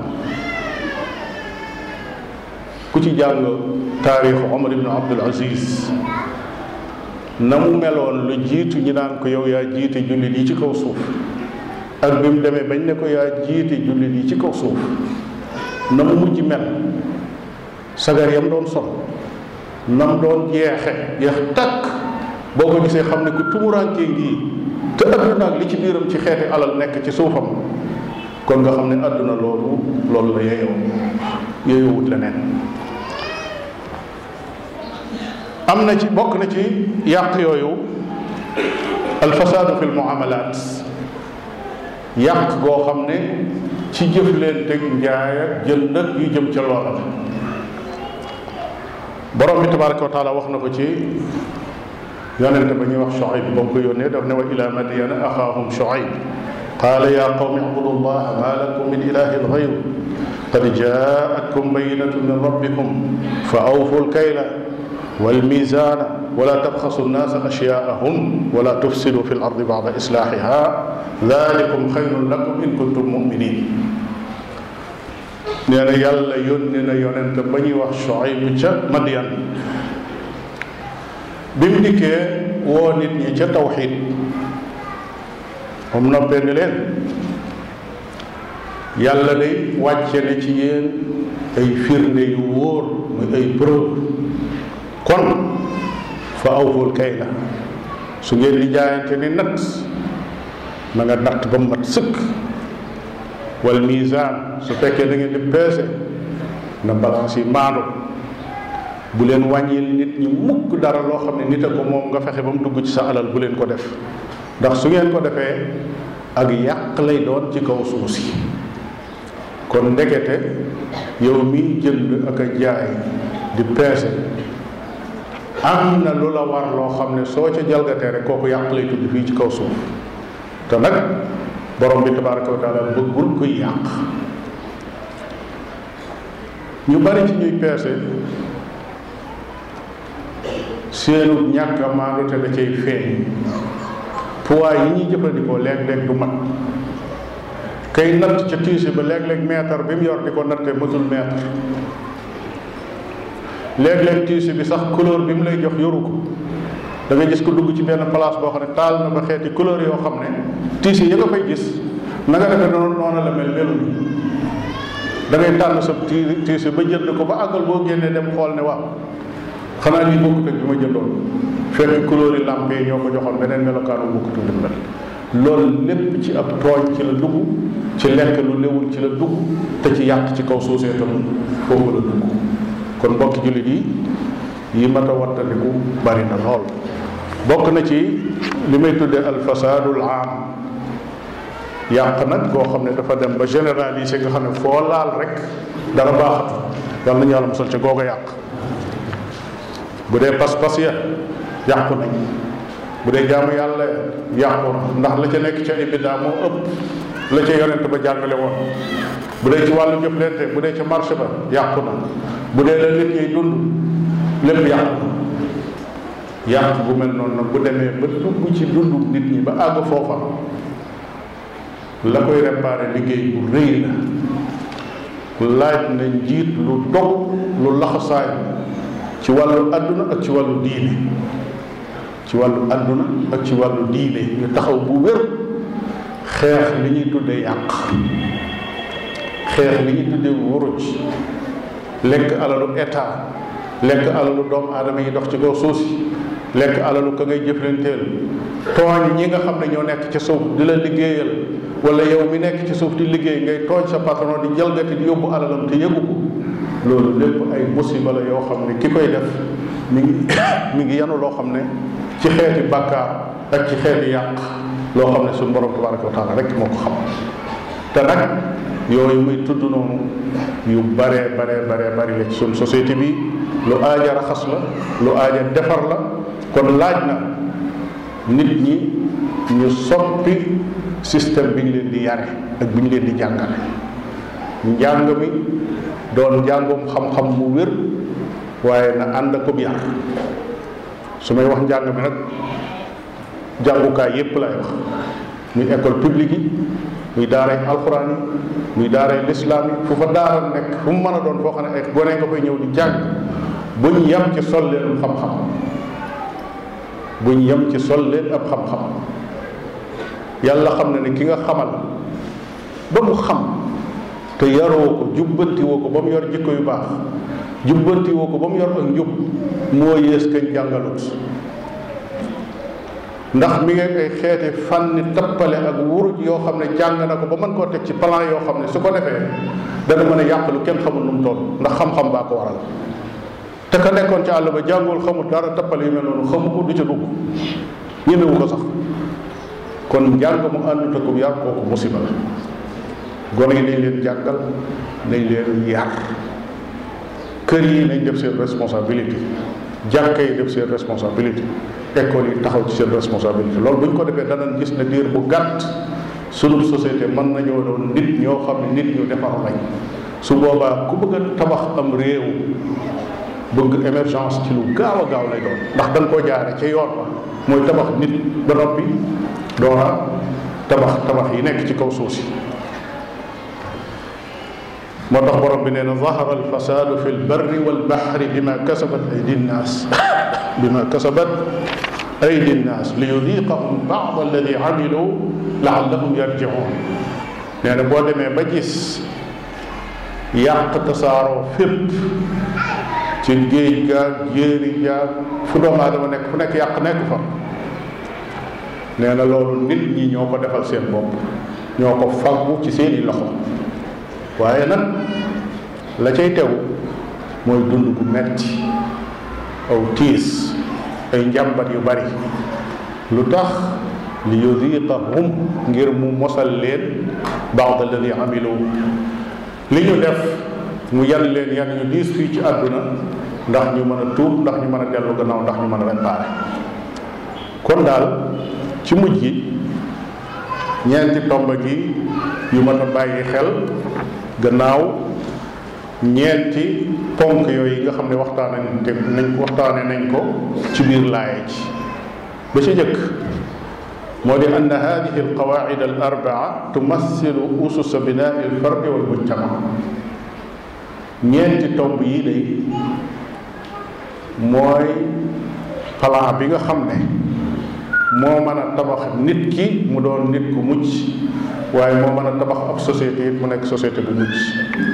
ku ci jàng taarixu Omar ibn Abdul Aziz na mu meloon lu jiitu ñi naan ko yow yaa jiite jullit yi ci kaw suuf ak bi mu demee bañ ne ko yaa jiite jullit yi ci kaw suuf na mu mujj mel sagar yam doon sol nam doon jeexe jeex takk boo ko gisee xam ne ku tumuraankee ngi te adduna ak li ci biiram ci xeeti alal nekk ci suufam kon nga xam ne adduna loolu loolu la yeyoo yeyoo wut leneen am na ci bokk na ci yàq yooyu alfasaadu fi lmuamalat yàq goo xam ne ci jëfleenteeg njaay ak jënd ak yu jëm ca loola la borom bi tabaraka wa taala wax na ko ci yonente ba ñuy wax Shuayb ba mu ko yónnee daf ne wa ila madyana axaahum Shuayb qaala ya qawmi ibudu llaha ma lakum min ilahin gayru qad jaatkum bayinatu min rabbikum fa awfu lkayla والميزان ولا تبخسوا الناس أشياءهم ولا تفسدوا في الأرض بعد إصلاحها ذلكم خير لكم إن كنتم مؤمنين nee na yàlla yónni na yonent ba ñuy wax Shuayb ca Madyan bi mu dikkee woo nit ñi ca tawxid moom noppee ni leen yàlla day wàcce ne ci yéen ay firnde yu wóor muy ay preuve kon fa awful kay la su ngeen di jaayante ni natt na nga natt ba mu mat sëkk wal misaan su fekkee da ngeen di peese na balance yi maandu bu leen wàññil nit ñi mukk dara loo xam ne nit a ko moom nga fexe ba mu dugg ci sa alal bu leen ko def ndax su ngeen ko defee ak yàq lay doon ci kaw suuf si kon ndekete yow mi jënd ak a jaay di peese am na lu la war loo xam ne soo ca jalgatee rek kooku yàq lay tudd fii ci kaw suuf te nag borom bi tabaraka wa taala bëggul kuy yàq ñu bari ci ñuy peese seenu ñàkk a maandu te da cay feeñ poids yi ñuy jëfandikoo léeg-léeg du mat kay natt ca tiise ba léeg-léeg mètre bi mu yor di ko natte matul mètre léeg-léeg tiise bi sax couleur bi mu lay jox yoru ko da ngay gis ko dugg ci benn place boo xam ne taal na ba xeeti couleur yoo xam ne tiise yi nga fay gis na nga defee noonu noonu la mel melu ni da ngay tànn sa ti tiise ba jënd ko ba àggal boo génnee dem xool ne waaw xanaa lii bokkut ak bi ma jëndoon fekk couleur yi lampe yi ñoo ko joxoon beneen melokaanu bokkut ak li mel loolu lépp ci ab tooñ ci la dugg ci lekk lu newul ci la dugg te ci yàq ci kaw suusee tam foofu la dugg kon mbokki jullit yi yi mat a wattandiku bari na lool bokk na ci li may tuddee alfasaadul aam yàq nag koo xam ne dafa dem ba généraliser nga xam ne foo laal rek dara baaxatu yàlla nañu yàlla musal ca googa yàq bu dee pas-pas ya yàqu nañ bu dee jaamu yàlla yàqu na ndax la ca nekk ca ay biddaa moo ëpp la ca yonent ba jàngale woon bu dee ci wàllu jëflante bu dee ci marché ba yàqu na bu dee la nit ñiy dund lépp yàqu na yàq bu mel noonu nag bu demee ba dugg ci dundu nit ñi ba àgg foofa la koy réparé liggéey bu rëy la laaj na njiit lu dog lu laxasaay ci wàllu àdduna ak ci wàllu diine ci wàllu àdduna ak ci wàllu diine ñu taxaw bu wér xeex li ñuy tuddee yàq xeex li ñuy tuddee wuruj lekk alalu état lekk alalu doomu aadama yi dox ci kaw suuf si lekk alalu ka ngay jëflanteel tooñ ñi nga xam ne ñoo nekk ci suuf di la liggéeyal wala yow mi nekk ci suuf di liggéey ngay tooñ sa patron di jalgati di yóbbu alalam te yëgu ko loolu lépp ay musiba la yoo xam ne ki koy def mi ngi mi ngi yanu loo xam ne ci xeeti bàkkaar ak ci xeeti yàq loo xam ne suñu borom tabaraka wa taala rek moo ko xam te nag yooyu muy tudd noonu yu bare bare bare bari la ci suñ société bi lu aaja raxas la lu aaja defar la kon laaj na nit ñi ñu soppi système bi ñu leen di yare ak bi ñu leen di jàngale njàng mi doon njàngum xam-xam mu wér waaye na ànd ak yar su may wax njàng mi nag jàngukaay yépp lay wax muy école publique yi muy daaray alxuraan yi muy daaray lislaam yi fu fa daara nekk fu mu mën a doon foo xam ne ay gone nga koy ñëw di jàng buñ yem ci sol leen xam-xam buñ yem ci sol leen ab xam-xam yàlla xam na ne ki nga xamal ba mu xam te yaroo ko jubbanti woo ko ba mu yor jikko yu baax jubbanti woo ko ba mu yor ak njub moo yées kañ jàngalut ndax mi ngi ay xeeti fànni tappale ak wuruj yoo xam ne jàng na ko ba mën koo teg ci plan yoo xam ne su ko defee dana mën a yàq lu kenn xamul nu mu toll ndax xam-xam baa ko waral te ka nekkoon ci àll ba jàngul xamul dara tappale yu mel noonu xamu ko du ca dugg ñemewu ko sax kon njàng mu àndut ak yar kooku musiba la gone yi nañ leen jàngal nañ leen yar kër yi nañ def seen responsabilité jàkka yi def seen responsabilité école yi taxaw ci seen responsabilité loolu bu ñu ko defee danañ gis ne diir bu gàtt sunu société mën nañoo doon nit ñoo xam ne nit ñu defaru lañ su boobaa ku bëgg a tabax am réew bëgg émergence ci lu gaaw a gaaw lay doon ndax dañ koo jaare ca yoon wa mooy tabax nit ba noppi doora tabax tabax yi nekk ci kaw suuf si moo tax borom bi nee na zahara alfasadu fi lbarri walbahri bima kasabat aydi nnaas bima kasabat aydi nnaas li yudiqahum bad alladi amilu laallahum yarjiun nee na boo demee ba gis yàq tasaaroo fépp ci géej gaag jéeri jaag fu doomu aadama nekk fu nekk yàq nekk fa nee na loolu nit ñi ñoo ko defal seen bopp ñoo ko faggu ci seeni loxo waaye nag la cay tegu mooy dund gu metti aw tiis ay njàmbat yu bari lu tax li yudiqahum ngir mu mosal leen baad alladi amilu li ñu def mu yan leen yan ñu diis fii ci àdduna ndax ñu mën a tuub ndax ñu mën a dellu gannaaw ndax ñu mën a réparé kon daal ci mujj gi ñeenti tomba gi yu mën a bàyyi xel gannaaw ñeenti ponk yooyu nga xam ne waxtaane nañ waxtaane nañ ko ci biir laaye ji ba ci jëkk moo di ann hadihi alqawaacid al arbaa tumassilu ususa binaai alfardi wal mujtama ñeenti tomb yi day mooy plan bi nga xam ne moo mën a tabax nit ki mu doon nit ku mucc waaye moo mën a tabax ab société it mu nekk société bu mucc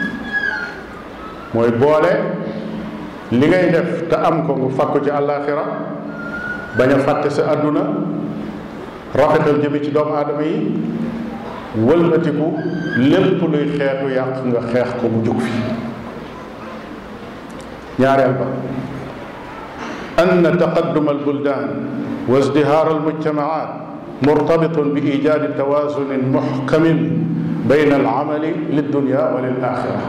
mooy boole li ngay def te am ko nga fàkku ci àllaaxira bañ a fàtte sa àdduna rafetal jëme ci doomu aadama yi wëlbatiku lépp luy xeetu yàq nga xeex ko mu jóg fi ñaareel ba أن تقدم البلدان وازدهار المجتمعات مرتبط بإيجاد توازن محكم بين العمل للدنيا وللآخرة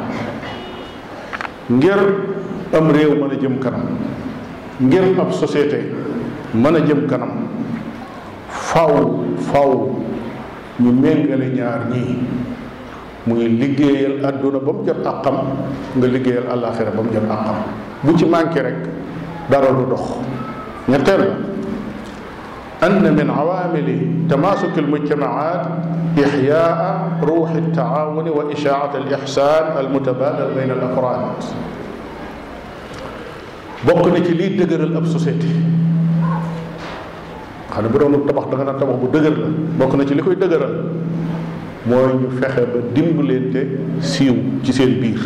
ngir am réew mën a jëm kanam ngir ab société mën a jëm kanam faw faw ñu méngale ñaar ñii muy liggéeyal àdduna ba mu jot àqam nga liggéeyal àllaaxira ba mu jot àqam bu ci manqué rek dara du dox ñetteel la أن من عوامل تماسك المجتمعات إحياء روح التعاون وإشاعة الإحسان المتبادل بين الأفراد bokk na ci liy dëgëral ab société xam ne bu doon tabax da nga naan tabax bu dëgër la bokk na ci li koy dëgëral mooy ñu fexe ba dimbalante siiw ci seen biir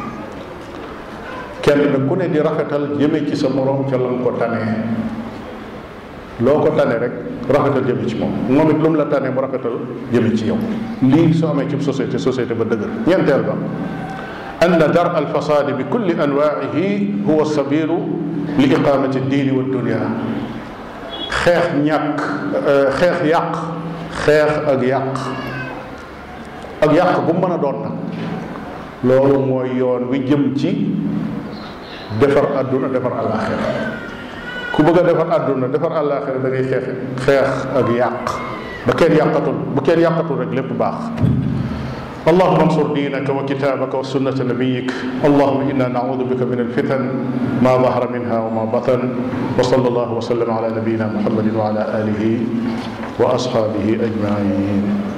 kenn nag ku ne di rafetal jëme ci sa moroom ca lan ko tanee loo ko tane rek rafetal jëme ci moom moom it lu mu la tane mu rafetal jëme ci yow lii soo amee ci société société ba dëgër ñeenteel ba أن درء الفساد بكل أنواعه هو السبيل لإقامة الدين والدنيا xeex ñàkk xeex yàq xeex ak yàq ak yàq bu mu mën a doon nag loolu mooy yoon wi jëm ci defar àdduna defar àllaaxira ku bëgg a defar àdduna defar àllaaxira da ngay xeex xeex ak yàq ba kenn yàqatul bu kenn yàqatul rek lépp baax اللهم انصر دينك وكتابك وسنة نبيك اللهم إنا نعوذ بك من الفتن ما ظهر منها وما بطن وصلى الله وسلم على نبينا محمد وعلى آله وأصحابه أجمعين